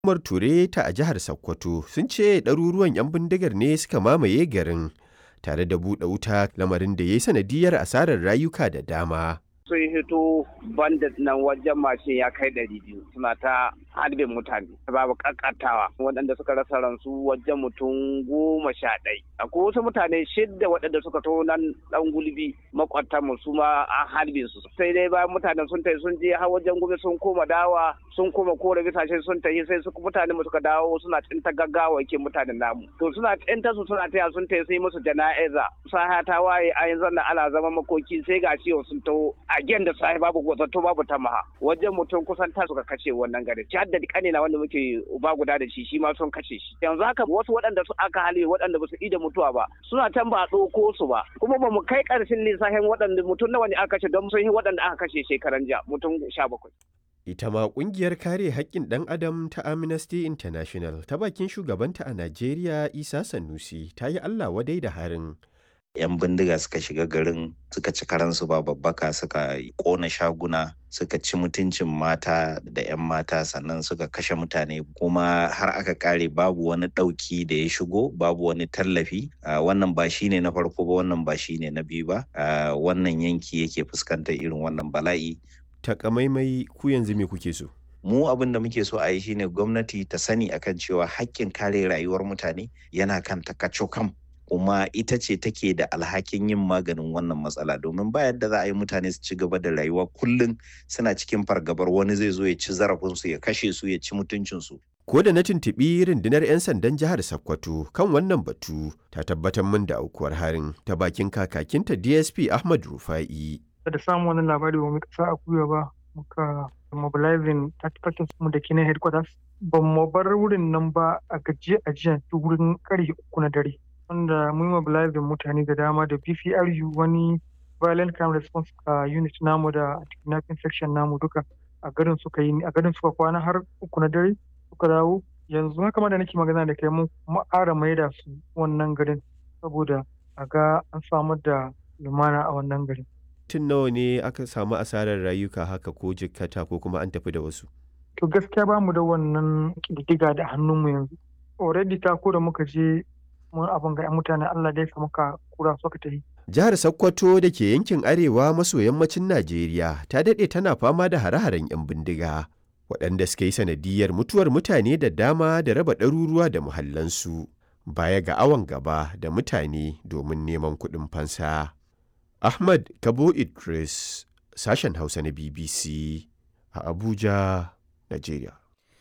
Umar Ture ta a jihar Sokoto sun ce ɗaruruwan 'yan bindigar ne suka mamaye garin tare da buɗe wuta lamarin da ya yi sanadiyar asarar rayuka da dama. sun hito bandit nan wajen mashin ya kai ɗari biyu suna ta harbin mutane babu kakatawa waɗanda suka rasa ransu wajen mutum goma sha ɗai akwai wasu mutane shidda waɗanda suka to nan ɗan gulbi makwatan mu su ma an harbin su sai dai bayan mutanen sun tafi sun je har wajen gobe sun koma dawa sun koma kore bisashe sun tafi sai su mutane mu suka dawo suna tsinta gaggawa yake mutanen namu to suna tsinta su suna taya sun tafi sai musu jana'iza saha ta waye a yanzu nan ana zama makoki sai ga ciwo sun taho again da sahi babu zato babu tamaha wajen mutum kusan ta suka kashe wannan gari ci hadda kane na wanda muke uba guda da shi shi ma sun kashe shi yanzu haka wasu waɗanda su aka hali waɗanda ba su ida mutuwa ba suna can ba a ɗauko su ba kuma ba mu kai ƙarshen lissafin waɗanda mutum nawa ne aka kashe don sun yi waɗanda aka kashe shekaran jiya mutum sha bakwai. Ita ma ƙungiyar kare haƙƙin ɗan adam ta Amnesty International ta bakin shugabanta a Najeriya Isa Sanusi ta yi Allah wadai da harin. 'yan bindiga suka shiga garin suka ci karansu ba babbaka suka kona shaguna suka ci mutuncin mata da 'yan mata sannan suka kashe mutane kuma har aka kare babu wani ɗauki da ya shigo babu wani tallafi wannan ba shine na farko ba wannan ba shine na biyu ba wannan yanki yake fuskantar irin wannan bala'i Takamaimai ku yanzu me kuke so? mu abin da muke so a yi shine gwamnati ta sani akan cewa haƙƙin kare rayuwar mutane yana kan takacokam kuma ita ce take da alhakin yin maganin wannan matsala domin ba yadda za a yi mutane su ci gaba da rayuwa kullum suna cikin fargabar wani zai zo ya ci zarafinsu ya kashe su ya ci mutuncinsu. Ko da na tuntuɓi rundunar 'yan sandan jihar Sokoto kan wannan batu ta tabbatar min da aukuwar harin ta bakin kakakinta DSP Ahmad Rufa'i. Da samun wani labari ba mu kasa a kuya ba muka mobilizing 30 mu da ke na headquarters ba mu bar wurin nan ba a gajiya a jiya wurin karfe uku na dare. wanda mun mobilizing mutane da dama da BPRU wani violent crime response uh, unit namu da kidnapping section namu duka a garin suka yi a garin suka kwana har uku na dare suka dawo yanzu haka ma da nake magana da kai mun ƙara maida su wannan garin saboda a ga an samar da lumana a wannan garin. Tun nawa ne aka samu asarar rayuka haka ko jikkata ko kuma an tafi da wasu? To gaskiya ba mu da wannan ƙididdiga da hannunmu yanzu. Already ta ko da muka je mun abin ga 'yan mutane Allah dai muka kura suka tafi. Jihar Sokoto da ke yankin arewa maso yammacin Najeriya ta daɗe tana fama da hare-haren 'yan bindiga. Waɗanda suka yi sanadiyar mutuwar mutane da dama da raba ɗaruruwa da muhallansu. Baya ga awon gaba da mutane domin neman kuɗin fansa. Ahmad Kabo Idris, sashen Hausa na BBC a Abuja, Najeriya.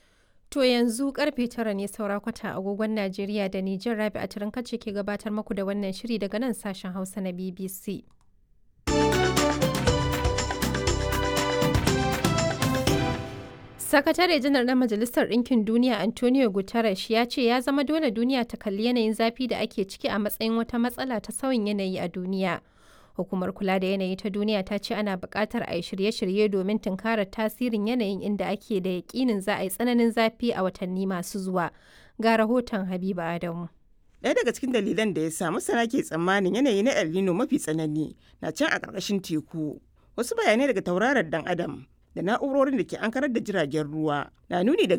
To yanzu karfe tara ne saura kwata agogon Najeriya da Nijar Rabi a kace ke gabatar muku da wannan shiri daga nan sashen Hausa na BBC. Sakatare janar na Majalisar Ɗinkin Duniya Antonio Guterres ya ce ya zama dole duniya ta kalli yanayin zafi da ake ciki a matsayin wata matsala ta sauyin yanayi a duniya. Hukumar kula da yanayi ta duniya ta ce ana buƙatar a yi shirye-shirye domin tunkarar tasirin yanayin inda ake da yaƙinin za a yi tsananin zafi a watanni masu zuwa. Ga rahoton Habiba Adamu. Ɗaya daga cikin dalilan da ya sa masana ke tsammanin yanayi na El Nino mafi tsanani na can a ƙarƙashin teku. Wasu bayanai daga tauraron dan Adam da na'urorin da ke ankarar da jiragen ruwa na nuni da